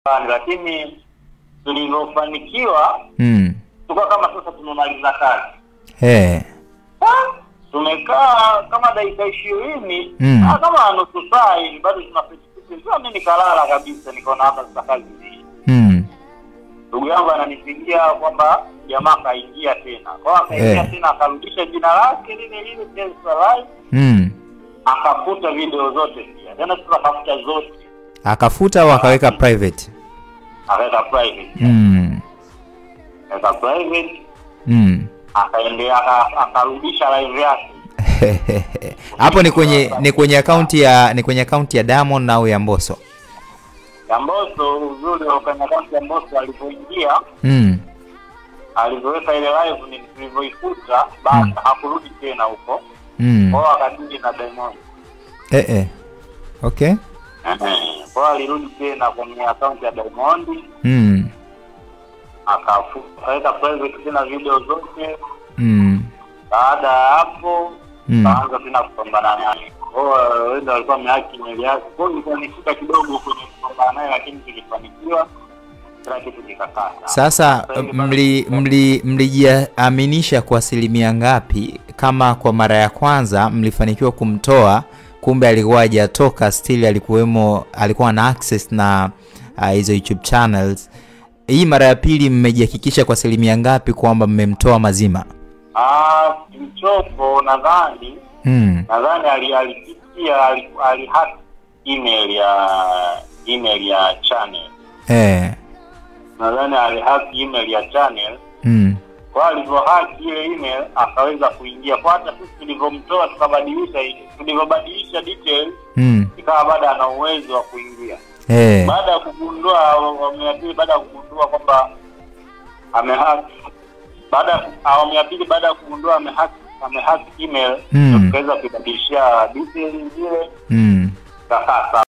fulani, lakini tulivyofanikiwa Mm. tukawa kama sasa tumemaliza kazi Eh. Ah, tumekaa kama dakika ishirini Mm. ah, kama nusu saa hivi bado tunapitiza mi nikalala kabisa nikaona hapa sasa kazi hii Mm. ndugu yangu ananipigia kwamba jamaa akaingia tena kwao akaingia Eh. tena akarudisha jina lake lile lile Tesla Live, Mm. akafuta video zote pia tena sasa akafuta zote Akafuta au akaweka private? akaweka private Mm. akaweka private Mm. akaendea aka- akarudisha live yake Hapo ni kwenye ni kwenye akaunti ya ni kwenye akaunti ya Diamond au ya Mbosso? ya Mbosso uzuri wa kwenye akaunti ya Mbosso alipoingia Mm. alivyoweka ile live ni tulivyoikuta basi hakurudi tena huko Mm. kwao akadili na Diamond Eh eh. Okay. Ehe. kwao alirudi tena kwenye akaunti ya Diamond Mm. akafu- akaweka private tena video zote Mm. baada ya hapo Mm. kaanza tena kupambana naye kwao wenda walikuwa wamehaki meli yake kwao ilikuwa ni shida kidogo kwenye kupambana naye lakini tulifanikiwa kila kitu kikakaa sawa. Sasa Sasa hivi bado mli mli mlijiaminisha kwa asilimia ngapi kama kwa mara ya kwanza mlifanikiwa kumtoa kumbe alikuwa hajatoka still alikuwemo alikuwa na access na ah, hizo YouTube channels hii mara ya pili mmejihakikisha kwa asilimia ngapi kwamba mmemtoa mazima Ah, kilichopo nadhani mm. nadhani ali- alipitia ali- alihack email ya email ya channel eh. nadhani alihack email ya channel mm. kwa alivyohack ile email akaweza kuingia kwa hata sisi tulivyomtoa tukabadilisha tulivyobadilisha details Mm. ikawa bado ana uwezo wa kuingia Eh. baada ya kugundua awamu ya pili baada ya kugundua kwamba amehack baada ya awamu ya pili baada ya kugundua amehack amehack email Mm. ndio tukaweza kuibadilishia details zile Mm. kakaa sawa